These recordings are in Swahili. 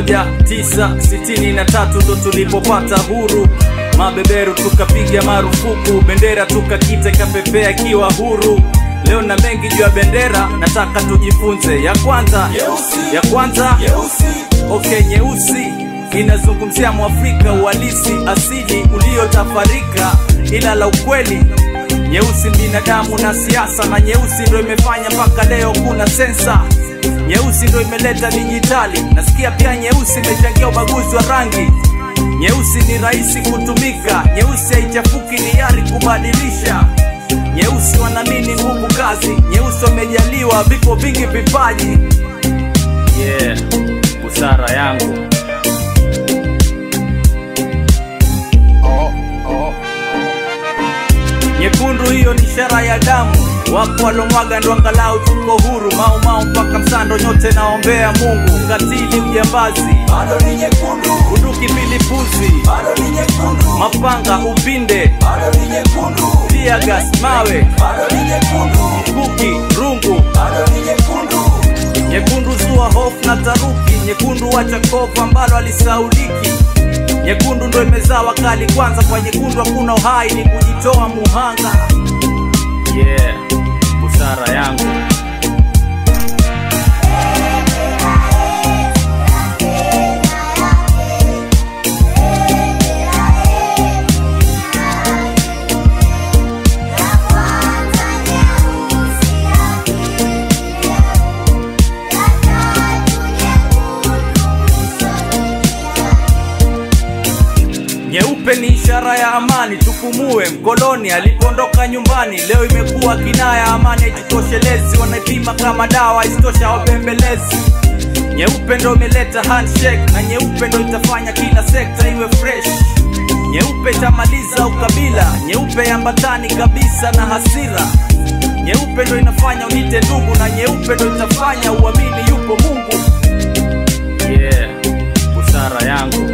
1963 ndo tulipopata huru mabeberu tukapiga marufuku bendera tukakita ikapepea ikiwa huru leo na mengi juu ya bendera nataka tujifunze ya kwanza Nyeusi. ya kwanza Nyeusi. okay nyeusi inazungumzia mwafrika uhalisi asili uliotafarika ila la ukweli nyeusi binadamu na siasa na nyeusi ndo imefanya mpaka leo kuna sensa nyeusi ndo imeleta dijitali nasikia pia nyeusi imechangia ubaguzi wa rangi nyeusi ni rahisi kutumika nyeusi haichafuki ni yari kubadilisha nyeusi wanamini nguvu kazi nyeusi wamejaliwa vipo vingi vipaji yeah busara yangu nyekundu hiyo ni ishara ya damu wapo walomwaga ndo angalau tuko huru mau mau mpaka msando nyote naombea mungu katili ujambazi bado ni nyekundu bunduki pilipuzi bado ni nyekundu mapanga upinde bado ni nyekundu tiagas mawe bado ni nyekundu kuki rungu bado ni nyekundu nyekundu zua hofu na taruki nyekundu wacha kovu ambalo alisauliki nyekundu ndo imezaa wakali kwanza kwa nyekundu hakuna uhai ni kujitoa muhanga yeah busara yangu nyeupe ni ishara ya amani tupumue mkoloni alipoondoka nyumbani leo imekuwa kinaya amani haijitoshelezi wanaipima kama dawa isitosha wapembelezi nyeupe ndo imeleta handshake na nyeupe ndo itafanya kila sekta iwe fresh nyeupe itamaliza ukabila nyeupe ambatani kabisa na hasira nyeupe ndo inafanya unite ndugu na nyeupe ndo itafanya uamini yupo mungu yeah busara yangu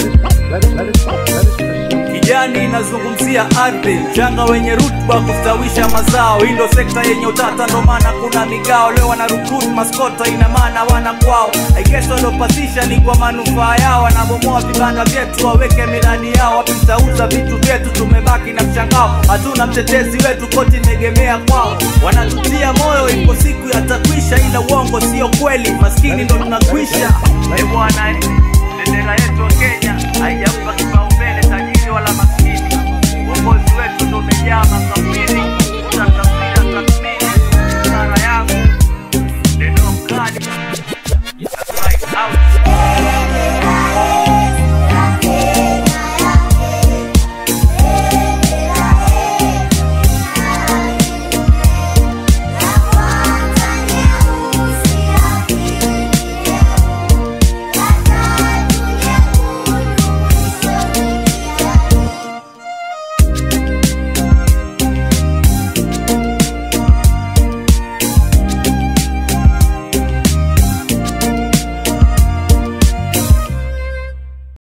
kijani inazungumzia ardhi mchanga wenye rutuba kustawisha mazao hii ndo sekta yenye utata ndo maana kuna migao leo wana recruit maskota ina maana wana kwao aigeso waliopasisha ni kwa manufaa yao wanabomoa vibanda vyetu waweke miradi yao wapi mtauza vitu vyetu tumebaki na mshangao hatuna mtetezi wetu koti imegemea kwao wanatutia moyo ipo siku yatakwisha ila uongo sio kweli maskini ndo tunakwisha e bwana eh, bendera yetu ya kenya haijampa kipaumbele tajiri wala maskini uongozi wetu ndo umejaa makafiri